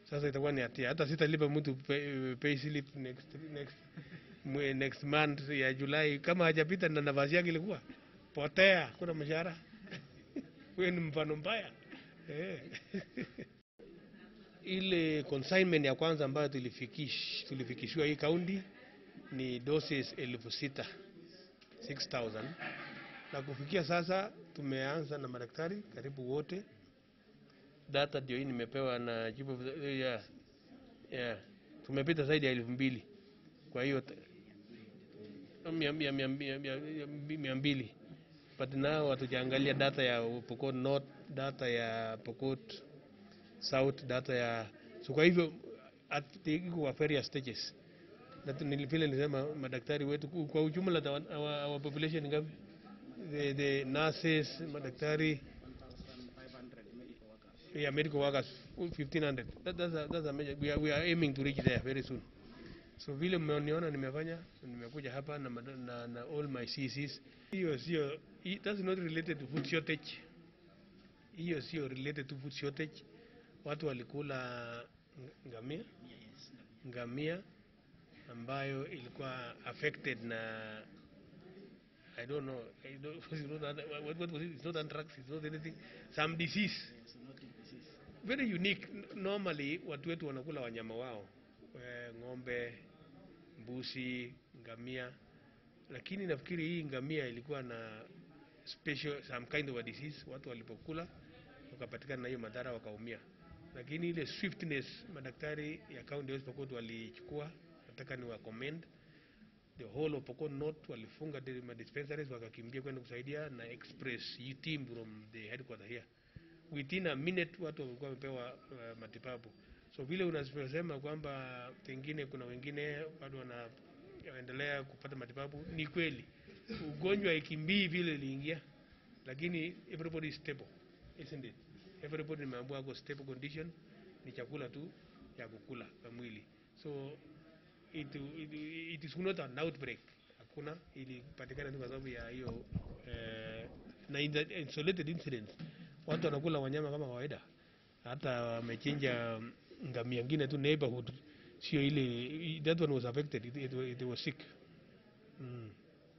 Sasa itakuwa ni hatia, hata sitalipa mtu pay, pay slip next, next, mwe- next month ya Julai kama hajapita na nafasi yake ilikuwa potea, kuna mshahara wewe ni mfano mbaya eh. Ile consignment ya kwanza ambayo tulifikish, tulifikishiwa hii kaunti ni doses elfu sita 6000 na kufikia sasa tumeanza na madaktari karibu wote. Data ndio hii nimepewa na chief of the, yeah, yeah. Tumepita zaidi ya elfu mbili kwa hiyo t- mia- mia- mia- mia- mia- mia mbili but now hatujaangalia data ya Pokot North, data ya Pokot South, data ya so kwa hivyo at- iko kwa various stages na tu- nili- vile nilisema madaktari wetu ku- kwa ujumla ta- our, our population ngapi? The, the nurses, madaktari yeah, medical workers 1500 that, that's a, that's a major, we are, we are aiming to reach there very soon so vile mmeniona nimefanya nimekuja hapa na, mada- na, na all my CCs hiyo sio i- that's not related to food shortage hiyo sio related to food shortage watu walikula ng- ngamia ngamia ambayo ilikuwa affected na I don't know, I don't, it's not, what, what was it? It's not anthrax, it's not anything, some disease very unique. N- Normally watu wetu wanakula wanyama wao eh, ng'ombe, mbuzi, ngamia, lakini nafikiri hii ngamia ilikuwa na special some kind of a disease. Watu walipokula wakapatikana na hiyo madhara wakaumia, lakini ile swiftness madaktari ya county West Pokot walichukua, nataka ni wa commend the whole of Pokot North walifunga di- ma dispensaries wakakimbia kwenda kusaidia na express hii team from the headquarter here within a minute watu walikuwa wamepewa uh, matibabu so vile unasema kwamba pengine kuna wengine bado wanaendelea kupata matibabu ni kweli ugonjwa ikimbii vile iliingia lakini everybody is stable isn't it everybody nimeambiwa ako stable condition ni chakula tu ya kukula kwa mwili so it, it, it is not an outbreak hakuna ilipatikana tu kwa sababu ya hiyo eh, na in the isolated incidents watu wanakula wanyama kama kawaida hata wamechinja ngamia ngine tu neighborhood sio ile that one was affected it, it, it was sick mm.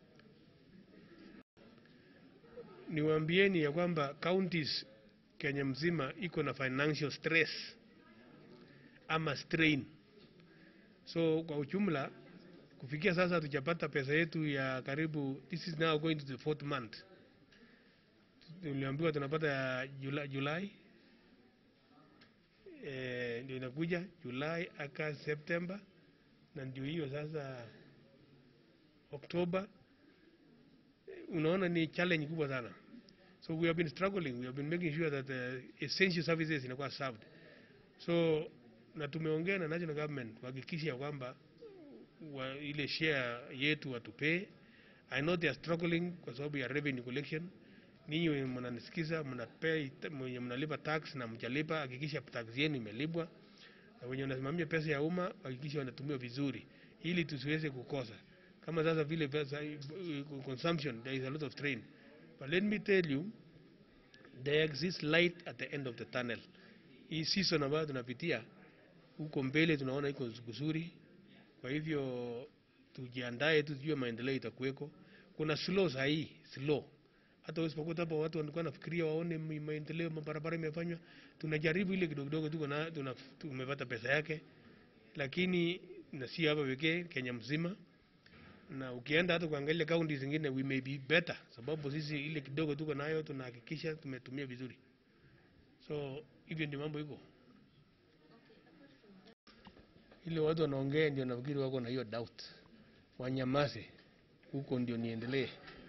niwaambieni ya kwamba counties Kenya mzima iko na financial stress ama strain so kwa ujumla kufikia sasa hatujapata pesa yetu ya karibu this is now going to the fourth month tuliambiwa tunapata ya Julai, Julai eh, ndio inakuja Julai aka September na ndio hiyo sasa Oktoba. Eh, Unaona ni challenge kubwa sana, so we have been struggling, we have been making sure that uh, essential services inakuwa served. So na tumeongea na national government kuhakikisha ya kwamba wa, ile share yetu watupee. I know they are struggling kwa sababu ya revenue collection ninyi wenye mnanisikiza mnapea mwenye mnalipa tax na mjalipa, hakikisha tax yenu imelipwa, na wenye wanasimamia pesa ya umma hakikisha wanatumia vizuri, ili tusiweze kukosa. Kama sasa vile pesa uh, consumption, there is a lot of strain, but let me tell you there exists light at the end of the tunnel. Hii season ambayo tunapitia huko mbele tunaona iko kuzuri, kwa hivyo tujiandae tu, tujue maendeleo itakuweko. Kuna slow sahii, slow hata usipokuta hapo watu walikuwa nafikiria waone mi- maendeleo mabarabara imefanywa. Tunajaribu ile kidogo kidogo, tuko na tuna, tumepata pesa yake, lakini na si hapa pekee, Kenya mzima. Na ukienda hata kuangalia kaunti zingine, we may be better, sababu sisi ile kidogo tuko nayo tunahakikisha tumetumia vizuri. So hivyo ndio mambo iko. Ile watu wanaongea ndio nafikiri wako na hiyo doubt, wanyamaze huko ndio niendelee.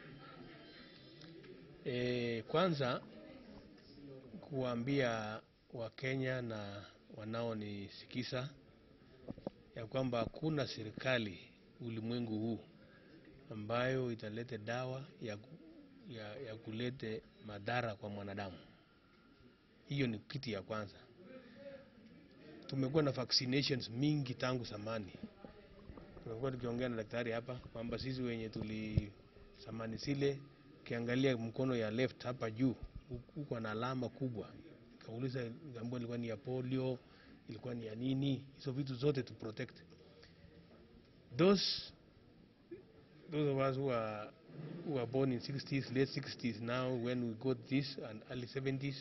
E, kwanza kuwaambia Wakenya na wanaonisikiza ya kwamba hakuna serikali ulimwengu huu ambayo italete dawa ya, ku- ya, ya kulete madhara kwa mwanadamu. Hiyo ni kitu ya kwanza. Tumekuwa na vaccinations mingi tangu zamani. Tumekuwa tukiongea na daktari hapa kwamba sisi wenye tuli zamani zile ukiangalia mkono ya left hapa juu huko na alama kubwa. Kauliza ngambo ilikuwa ni ya polio, ilikuwa ni ya nini, hizo vitu zote to protect those those of us who are who are born in 60s late 60s now when we got this and early 70s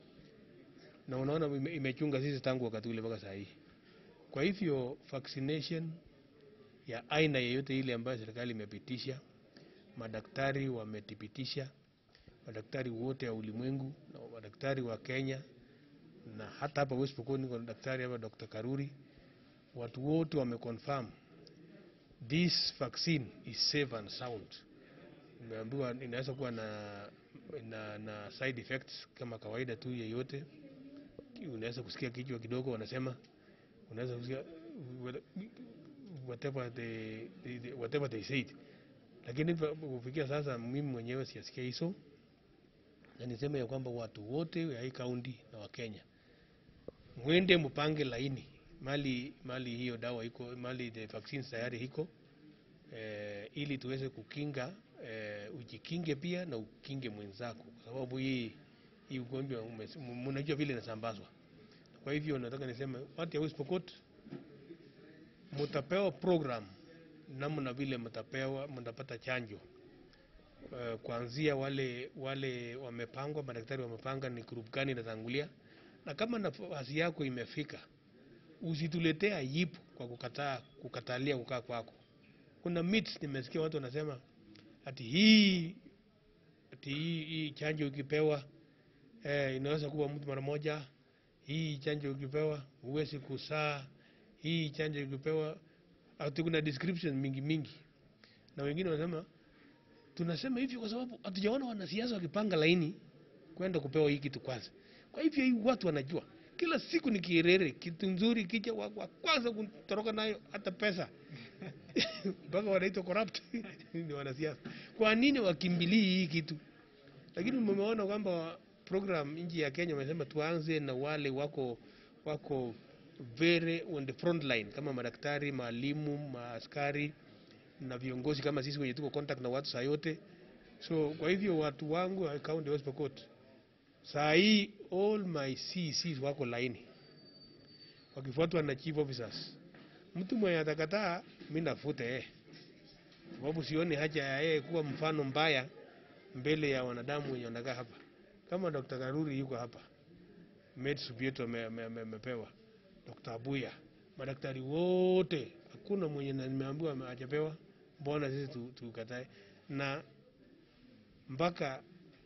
na unaona ime- imechunga sisi tangu wakati ule mpaka saa hii kwa hivyo vaccination ya aina yeyote ile ambayo serikali imepitisha madaktari wamethibitisha madaktari wote wa ulimwengu na madaktari wa Kenya na hata hapa West Pokot niko na daktari hapa Dr. Karuri watu wote wameconfirm this vaccine is safe and sound. Nimeambiwa inaweza kuwa na, na, na side effects kama kawaida tu yeyote. Unaweza kusikia kichwa kidogo, wanasema unaweza kusikia whatever they, they, they, whatever they said, lakini kufikia sasa mimi mwenyewe siyasikia hizo, na niseme ya kwamba watu wote wa hii kaunti na wa Kenya mwende mpange laini mali mali hiyo dawa iko mali the vaccines tayari iko eh, ili tuweze kukinga eh, ujikinge pia na ukinge mwenzako, kwa sababu hii hii ugonjwa ume- m- mnajua vile inasambazwa. Kwa hivyo nataka niseme watu ya West Pokot mtapewa program namna vile mtapewa mtapata chanjo uh, kuanzia wale wale wamepangwa, madaktari wamepanga ni group gani inatangulia, na kama nafasi yako imefika, usituletee aibu kwa kukataa kukatalia kukaa kwako. Kuna myths nimesikia watu wanasema ati hii ati hii, hii chanjo ukipewa eh, inaweza kuwa mtu mara moja. Hii chanjo ukipewa huwezi kusaa. Hii chanjo ukipewa ati kuna description mingi mingi, na wengine wanasema tunasema hivyo kwa sababu hatujaona wanasiasa wakipanga laini kwenda kupewa hii kitu kwanza. Kwa hivyo hii watu wanajua kila siku ni kierere, kitu nzuri kicha wa, wa kwanza kutoroka nayo hata pesa mpaka wanaitwa corrupt ni wanasiasa. Kwa nini wakimbilii hii kitu? Lakini mmeona kwamba program nchi ya Kenya wamesema tuanze na wale wako wako very on the front line kama madaktari, maalimu, maaskari na viongozi kama sisi wenye tuko contact na watu saa yote. So kwa hivyo watu wangu wa kaunti ya West Pokot saa hii all my CCs wako laini wakifuatwa na chief officers. Mtu mwenye atakataa mimi nafute yeye, sababu sioni haja ya yeye kuwa mfano mbaya mbele ya wanadamu wenye wanakaa hapa. Kama Dr. Karuri yuko hapa, meds vyetu ame- ame- ame- amepewa, Dr. Abuya, madaktari wote, hakuna mwenye na- nimeambiwa ame- hajapewa. Mbona sisi tu- tukatae? Na mpaka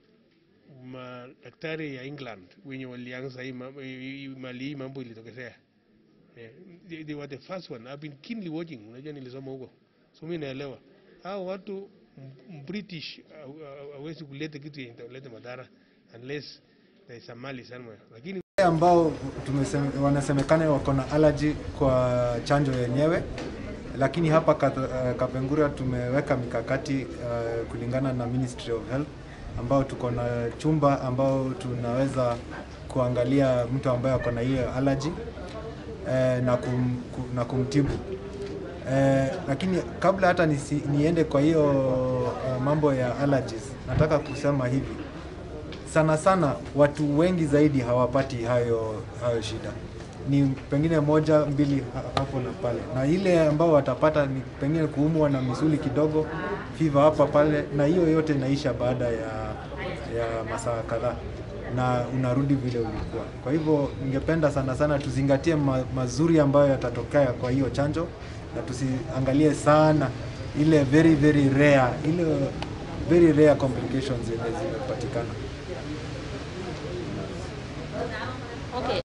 madaktari ya England wenye walianza hii mambo- hii- hii- mali hii mambo ilitokezea Eh, they, they were the first one. I've been keenly watching. Unajua nilisoma huko, so mimi naelewa hao watu m- British haw- haw- hawezi kuleta kitu yenye italeta madhara unless there is a mali somewhere, lakini Wale ambao tumeseme, wanasemekana wako na allergy kwa chanjo yenyewe, lakini hapa Kat- uh, Kapenguria tumeweka mikakati uh, kulingana na Ministry of Health ambao tuko na chumba ambao tunaweza kuangalia mtu ambaye ako na hiyo allergy eh, na, kum, ku, na kumtibu eh, lakini kabla hata nisi, niende kwa hiyo uh, mambo ya allergies, nataka kusema hivi sana sana watu wengi zaidi hawapati hayo hayo shida ni pengine moja mbili ha- hapo na pale, na ile ambao watapata ni pengine kuumwa na misuli kidogo, fiva hapa pale, na hiyo yote inaisha baada ya ya masaa kadhaa na unarudi vile ulikuwa. Kwa hivyo ningependa sana sana tuzingatie ma, mazuri ambayo yatatokea kwa hiyo chanjo na tusiangalie sana ile very very rare ile very rare complications zenye zimepatikana. Okay.